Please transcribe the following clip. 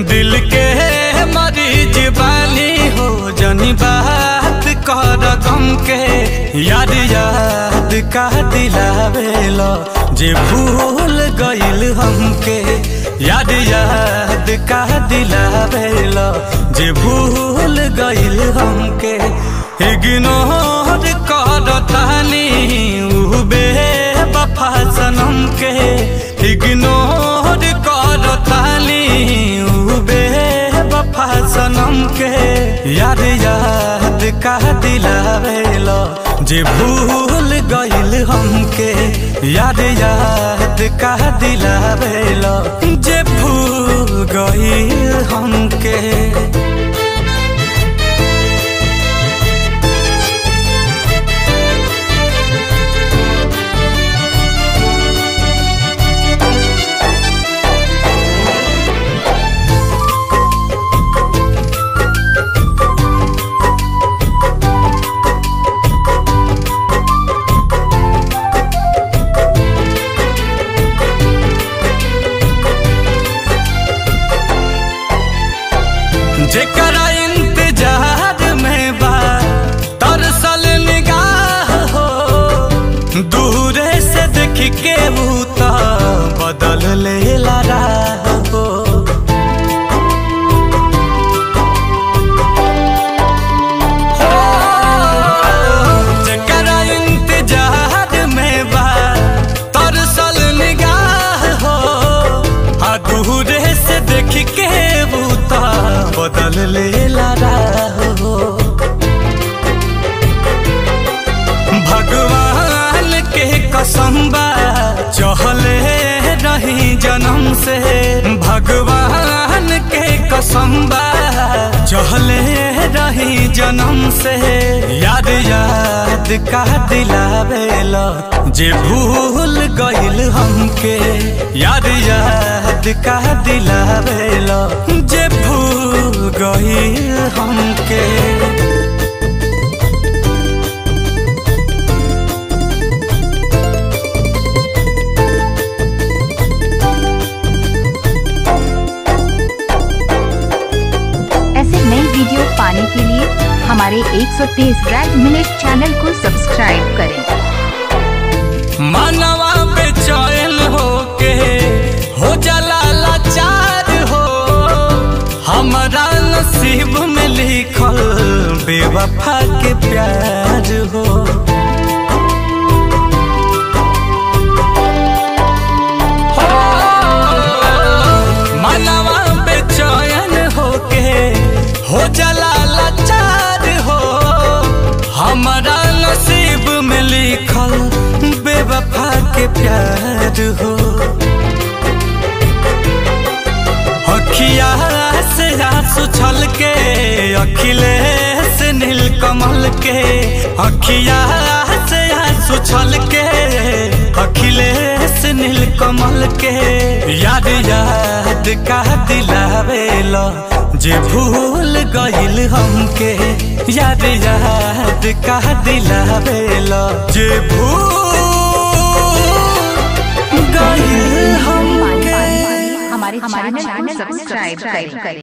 दिल के मरीज बानी हो जनी बात कर गम के याद याद का दिलावेला जे भूल गइल हमके याद याद का दिलावेला जे भूल गइल हमके इग्नोर कर तानी उ बेवफा सनम के इग्नोर कर तानी उ बेवफा सनम के याद याद का दिलावेला जे भूल गइल हमके याद याद का दिलावेला जे भूल गइल हमके जेकरा इंतजार में बा तरसल निगाह हो दूरे से देख के भूता बदल ले राह हो जेकरा इंतजार में बा तरसल निगाह हो आ दूरे से देख के बूता बदल ले राह हो भगवान के कसम बा चहले रही जन्म से भगवान के कसम बा चहले रही जन्म से याद याद का दिलावेला जे भूल गइल हमके याद याद का दिलावेला जे भूल गइल हमके ऐसे नई वीडियो पाने के लिए हमारे 130 रेड मिनट चैनल को सब्सक्राइब करें मानवा बेचैन होके हो जाला लाचार हो हमारा नसीब में लिखल बेवफा के प्यार हो मानवा बेचैन होके हो जाला लाचार हो हमारा नसीब में लिखल बेवफा के प्यार हो अखिया से आंसू छल के अखिलेश नील कमल के अखिया से आंसू छल के अखिलेश नील कमल के याद याद का दिलावेला जे भूल गइल हमके याद याद का दिलावेला जे भूल गइल हमके हमारे चैनल को सब्सक्राइब करें